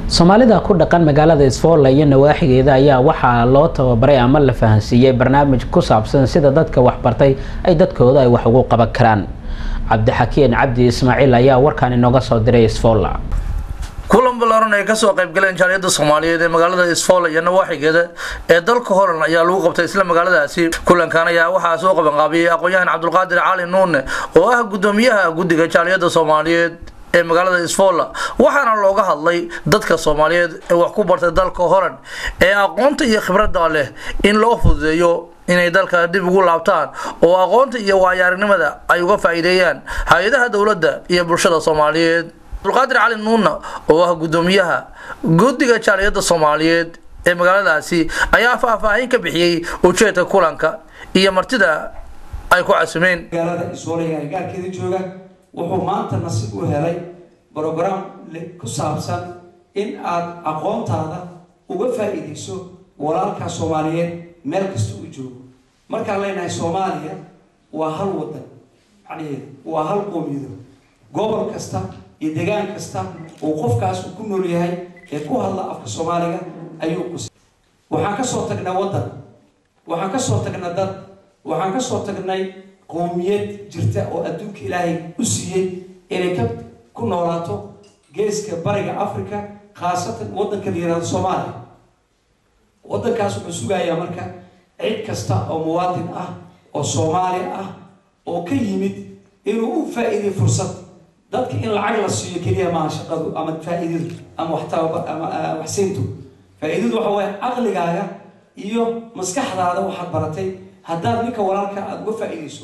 soomaalida ku dhaqan magaalada isfoola iyo nawaaxigeeda ayaa waxaa loo tababaray ama la fahansiiyey barnaamij ku saabsan sida dadka waxbartay ay dadkooda ay wax ugu qaban karaan cabdixakiin cabdi ismaaciil ayaa warkaan inooga soo diray isfoola kulan ballaaran ay kasoo qaybgaleen jaaliyada soomaaliyeed ee magaalada isfoola iyo nawaaxigeeda ee dalka holan ayaa lagu qabtay isla magaaladaasi kulankan ayaa waxaa soo qabanqaabiyey aqoon-yahan cabdulqaadir cali nuune oo ah gudoomiyaha guddiga jaaliyada soomaaliyeed ee magaalada isfoola waxaana looga hadlay dadka soomaaliyeed ee wax ku bartay dalka holan ee aqoonta iyo khibradda leh in loo fududeeyo inay dalka dib ugu laabtaan oo aqoonta iyo waayaaragnimada ay uga faa'iideeyaan hay-adaha dowladda iyo bulshada soomaaliyeed abdulqaadir cali nuuna oo ah gudoomiyaha guddiga jaaliyada soomaaliyeed ee magaaladaasi ayaa faahfaahin ka bixiyey ujeedka kulanka iyo martida ay ku casumeen magaalada iswoolaya agagaarkeeda jooga wuxuu maanta nasiib u helay brogram ku saabsan in aad aqoontaada uga faa'iidayso walaalka soomaaliyeed meel kasta uu joogo markaan leenahay soomaaliya waa hal wadan macnaheedu waa hal qoomiyadood gobol kasta iyo degaan kasta uu qofkaas uu ku nool yahay ee ku hadla afka soomaaliga ayuu qusay waxaan kasoo tagnay waddan waxaan kasoo tagnay dad waxaan kasoo tagnay qoomiyad jirta oo adduunka ilaahay u siiyey inay ka ku noolaato geeska bariga africa khaasatan waddanka la yihahdo soomaaliya waddankaas wuxuu sugayaa marka cid kasta oo muwaadin ah oo soomaali ah oo ka yimid inuu u faa-iiday fursad dadka in lacag la siiyo keliya maaha shaqadu ama faa-iidadu ama waxtaaba ama waxsiintu faa-iidadu waxa waaye caqligaaga iyo maskaxdaada waxaad baratay haddaad ninka walaalka aada uga faa-iidayso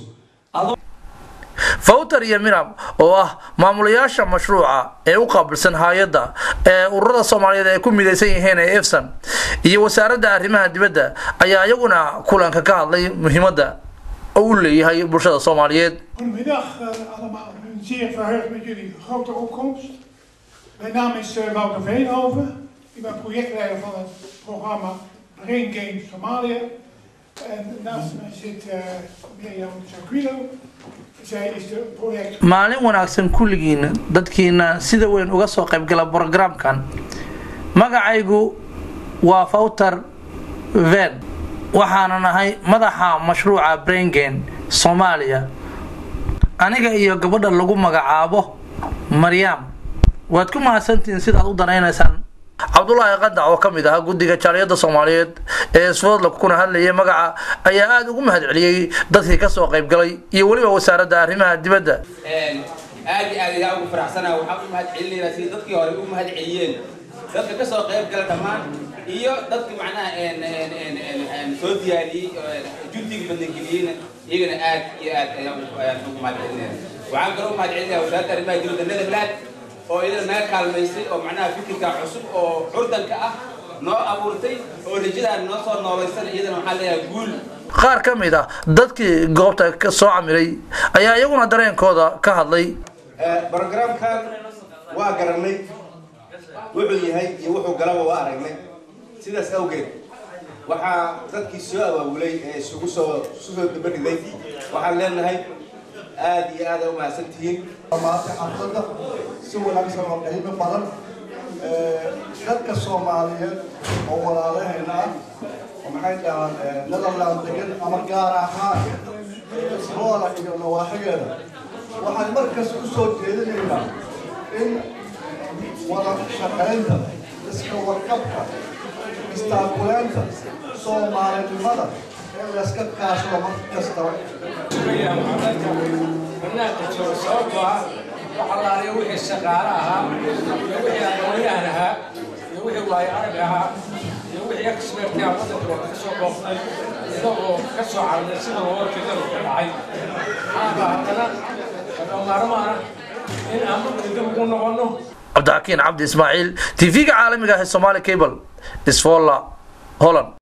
fawter iyo mirab oo ah maamulayaasha mashruuca ee u qaabilsan hay-adda ee ururada soomaaliyeed ay ku midaysan yihiin ee efsan iyo wasaaradda arrimaha dibadda ayaa iyaguna kulanka ka hadlay muhiimadda oo u leeyahay bulshada soomaaliyeed Goedemiddag uh, allemaal. Ik ben zeer verheugd met jullie grote opkomst. Mijn naam is uh, Wouter Veenhoven. Ik ben projectleider van het programma Brain Games Somalia. En naast mij zit uh, Mirjam Zaquilo. Zij is de project... maalin wanaagsan kulligiina dadkiina sida weyn uga soo qaybgala brogramkan magacaygu waa fawter ven waxaana nahay madaxa mashruuca braingen soomaaliya aniga iyo gabadha lagu magacaabo maryam waad ku mahadsantihiin sidaad u danaynaysaan cabdulaahi qadac oo ka mid ahaa guddiga jaaliyada soomaaliyeed ee isfoodla kuna hadlayay magaca ayaa aada ugu mahad celiyey dadkii kasoo qaybgalay iyo weliba wasaaradda arrimaha dibadda aad iyo aad igaa ugu faraxsanaa waxaan u mahad celinaynaa sidii dadkii hore u mahad celiyeen dadka kasoo qayb gala dhammaan iyo dadka macnaha soo diyaariyey juntigii badangeliyeyna iyagana aad iyo aad ayaan ugu mahad celinaya waxaan kaloo u mahad celinaya wasaaradda arrimaha dibadda netherland oo iyadana naga kaalmaysay oo macnaha fikirka cusub oo curdanka ah noo abuurtay oo rajadaan noo soo noolaysan iyadana waxaan leeyahay guul qaar ka mid ah dadkii goobta ka soo camiray ayaa iyaguna dareenkooda ka hadlay brogramkan waa garanay wuxuu yahay iyo wuxuu galaba waa aragnay sidaas awgeed waxaa dadkii soo abaabulay ee isugu soo isu soo dabariday waxaan leenahay aad iyo aad u mahadsan tihiin maanta xafladda si wanaagsan oo qiimo badan dadka soomaaliyeed oo walaalaheena ah oo maxay dhahaan netherland degan ama gaar ahaan isboola iyo nawaaxigeeda waxaan markas u soo jeedinaynaa in wada shaqaynta iska warqabka istaakuleynta soomaalinimada in layska kaashado mar kastaba sababtoo ah waxalaaliya wixii shaqaale ahaa iyo wixii aqoonyahan ahaa iyo wixii waayo arag ahaa iyo wixii expertia waddanka waa ka soo booqday isagoo ka soo carday sida looga jeedada ka dhacay aaba haddana maarmaana in aan dib ugu noqono cabdixakiin cabdi ismaaciil tv-ga caalamiga ah ee somaali cable isfolla holland